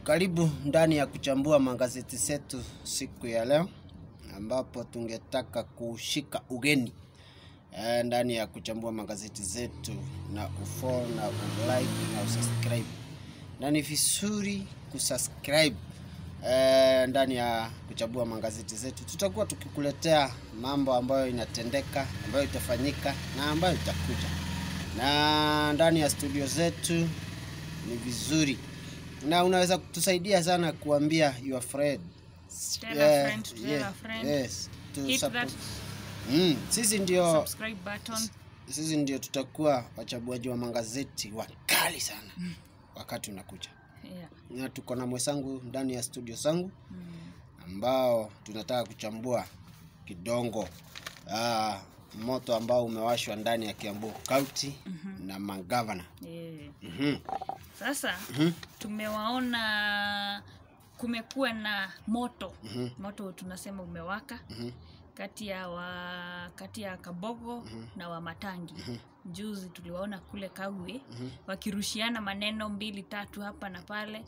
Karibu ndani ya kuchambua magazeti zetu siku ya leo, ambapo tungetaka kushika ugeni eh, ndani ya kuchambua magazeti zetu na ufollow na ulike na usubscribe, na ni vizuri kusubscribe eh, ndani ya kuchambua magazeti zetu. Tutakuwa tukikuletea mambo ambayo inatendeka, ambayo itafanyika na ambayo itakuja, na ndani ya studio zetu ni vizuri na unaweza kutusaidia sana kuambia your friend Tell a friend to tell yeah, a friend. yes, to Hit support- that Mm, sisi ndio subscribe button. sisi ndio tutakuwa wachabuaji wa magazeti wakali sana wakati unakuja, Yeah. na tuko na mwenzangu ndani ya studio zangu Mm. ambao tunataka kuchambua kidongo ah, moto ambao umewashwa ndani ya Kiambu County na magavana. Yeah. Mhm. Sasa Mhm. tumewaona kumekuwa na moto Mhm. moto tunasema umewaka Mhm. kati ya wa kati ya Kabogo na Wamatangi. Juzi tuliwaona kule Kawe Mhm. wakirushiana maneno mbili tatu hapa na pale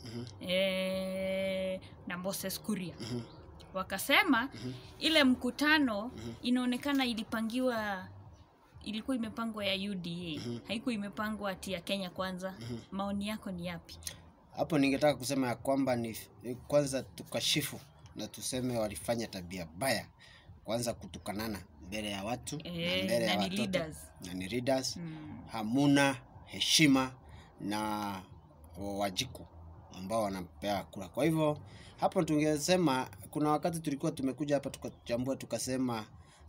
eh, na Moses Kuria Mhm. wakasema ile mkutano inaonekana ilipangiwa ilikuwa imepangwa ya UDA haikuwa imepangwa ati ya Kenya kwanza maoni yako ni yapi Hapo ningetaka kusema ya kwamba ni, ni kwanza tukashifu na tuseme walifanya tabia baya, kwanza kutukanana mbele ya watu na Eh, mbele ya na ni watoto leaders. na ni leaders. mm. Hamuna heshima na wajiku ambao wanampea kura. Kwa hivyo hapo tungesema kuna wakati tulikuwa tumekuja hapa tukachambua tukasema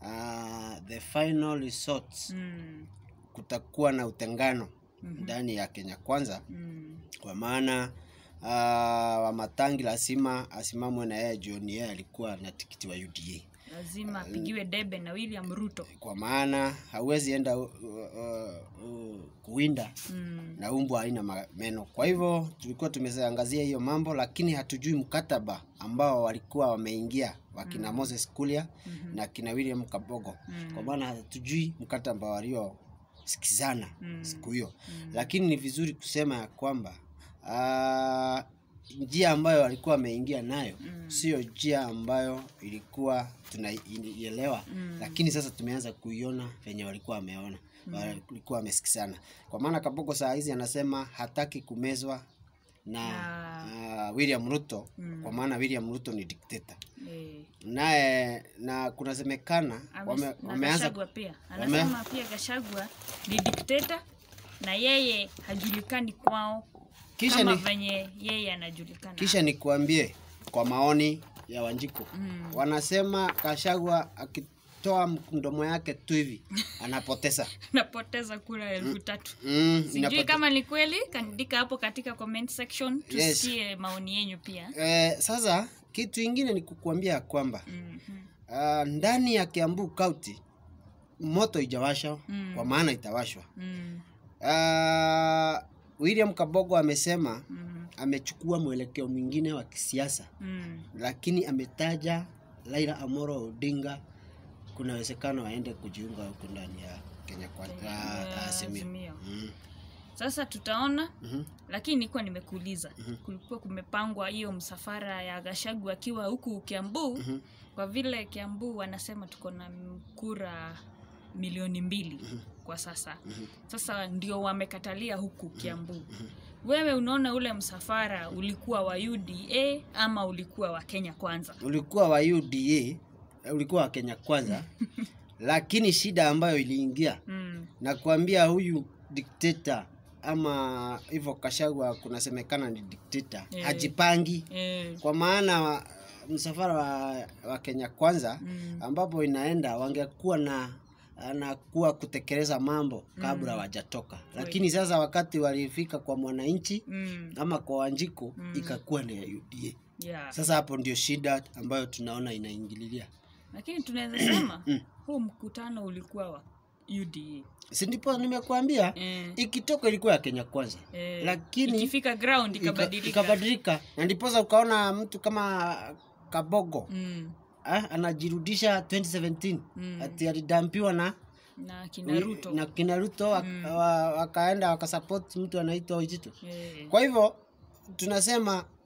uh, the final resort Mm. kutakuwa na utengano ndani ya Kenya kwanza Mm. kwa maana uh, Wamatangi lazima asimamwe na yeye jioni, yeye alikuwa na tikiti wa UDA, lazima apigiwe debe na William Ruto kwa maana hauwezi enda uh, uh, uh, kuwinda mm. na umbwa haina ma- meno. Kwa hivyo tulikuwa tumeangazia hiyo mambo, lakini hatujui mkataba ambao walikuwa wameingia wakina Moses Kuria na kina William Kabogo, kwa maana hatujui mkataba waliosikizana siku hiyo, lakini ni vizuri kusema ya kwamba ah, njia ambayo walikuwa wameingia nayo sio njia ambayo ilikuwa tunaielewa, lakini sasa tumeanza kuiona venye walikuwa wameona walikuwa wamesikizana, kwa maana Kabogo saa hizi anasema hataki kumezwa na ah, William Ruto kwa maana William Ruto ni dikteta eh. naye na kunasemekana Ame- wame, na wameanza Gachagua pia anasema pia Gachagua ni dikteta na yeye hajulikani kwao kisha kama ni, venye yeye anajulikana kisha nikuambie kwa maoni ya Wanjiko Mm. wanasema Kashagwa akitoa mdomo yake tu hivi anapoteza napoteza kura elfu tatu mm, sijui inapote- kama ni kweli kandika hapo katika comment section Yes. tusikie maoni yenyu pia eh, sasa kitu ingine ni kukuambia ya kwamba Mhm. uh, ndani ya Kiambu County moto ijawashwa Mm. kwa maana itawashwa Mm. uh, William Kabogo amesema Mhm. amechukua mwelekeo mwingine wa kisiasa Mm. lakini ametaja Raila Amolo Odinga kuna uwezekano aende kujiunga huko ndani ya Kenya kwa Ya uh, Azimio. Azimio. Mm. sasa tutaona Mhm. lakini nilikuwa nimekuuliza kulikuwa kumepangwa hiyo msafara ya Gashagu akiwa huku Kiambu kwa vile Kiambu wanasema tuko na kura milioni mbili kwa sasa sasa ndio wamekatalia huku Kiambu wewe unaona ule msafara ulikuwa wa UDA ama ulikuwa wa Kenya kwanza Ulikuwa wa UDA, ulikuwa wa Kenya kwanza lakini shida ambayo iliingia mm. na kuambia huyu dikteta ama hivyo Kashagwa kunasemekana ni dikteta Eh. hajipangi eh, kwa maana wa- msafara wa, wa Kenya kwanza Mm. ambapo inaenda wangekuwa na anakuwa kutekeleza mambo kabla wajatoka, lakini sasa wakati walifika kwa mwananchi mm. ama kwa Wanjiku ikakuwa ni ya UDA. yeah. Sasa hapo ndio shida ambayo tunaona inaingililia, lakini tunaweza sema huu mkutano ulikuwa wa UDA si ndipo nimekuambia eh, ikitoka ilikuwa ya Kenya kwanza eh, lakini ikifika ground ika- ikabadilika ikabadilika, na ndiposa ukaona mtu kama Kabogo mm. ah, anajirudisha 2017 Mm. ati alidampiwa na na kina Ruto na kina Ruto wak- Mm. wa- wakaenda wakasupport mtu anaitwa Ojito. eh, Kwa hivyo tunasema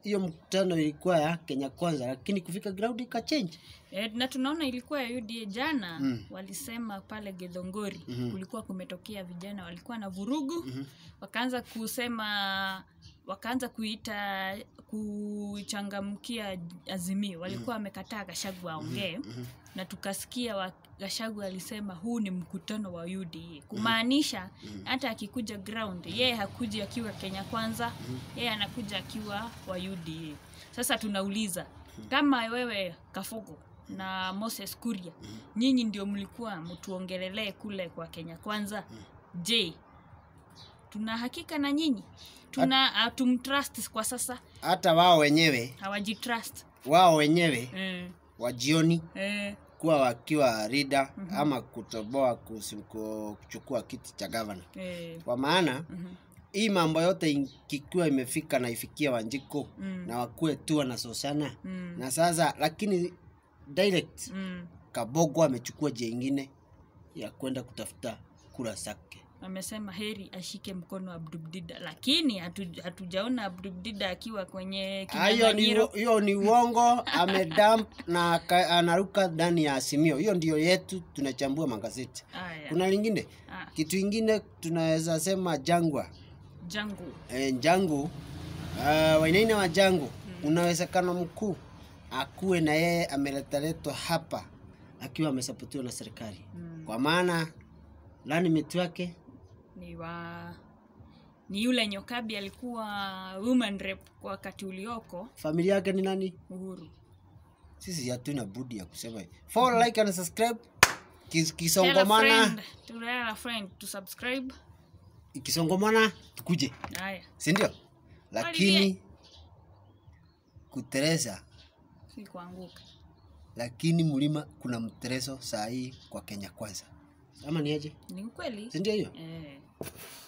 hiyo mkutano ilikuwa ya Kenya Kwanza, lakini kufika ground ikachange. E, na tunaona ilikuwa ya UDA jana Mm. walisema pale Githongori Mhm. kulikuwa kumetokea vijana walikuwa na vurugu Mhm. wakaanza kusema wakaanza kuita kuchangamkia Azimio walikuwa wamekataa Gachagua aongee Mhm. na tukasikia wa, Gachagua alisema huu ni mkutano wa UDA kumaanisha hata akikuja ground yeye hakuji akiwa Kenya Kwanza yeye anakuja akiwa wa UDA. Sasa tunauliza kama wewe Kafogo na Moses Kuria nyinyi ndio mlikuwa mtuongelelee kule kwa Kenya Kwanza, je, tuna hakika na nyinyi tuna hatumtrust kwa sasa, Hata wao wenyewe hawajitrust wao wenyewe eh, wa jioni eh, kuwa wakiwa rida ama kutoboa kusi- ku- kuchukua kiti cha gavana, eh, kwa maana mhm, hii mambo yote ikiwa imefika na ifikia Wanjiko mm, na wakuwe tu wanasosana mm, na sasa, lakini direct mm. Kabogo amechukua njia ingine ya kwenda kutafuta kura zake. amesema heri ashike mkono Abdubdida, lakini hatu- hatujaona Abdubdida akiwa kwenye Ah, Hiyo ni kinyang'anyiro. hiyo ni uongo, amedump na aka- anaruka ndani ya Azimio. Hiyo ndio yetu, tunachambua magazeti. Aya, Kuna lingine ah, kitu ingine tunaweza sema jangwa jangu e, jangu uh, Wainaina wa jangu kuna uwezekano mkuu akuwe na yeye ameletaletwa hapa akiwa amesapotiwa na serikali mm, kwa maana lanimit wake ni wa ni yule Nyokabi alikuwa woman rep kwa wakati ulioko familia yake ni nani? Uhuru. Sisi hatuna budi ya kusema hivi. Follow, like and subscribe. Kis- Tell a Kisongomana, friend, tell a friend to subscribe. ikisongomana tukuje, Haya, si ndio? Lakini kutereza, si kuanguka. lakini mlima kuna mterezo saa hii kwa Kenya Kwanza, ama ni aje? Ni ukweli. Si ndio hiyo? Eh.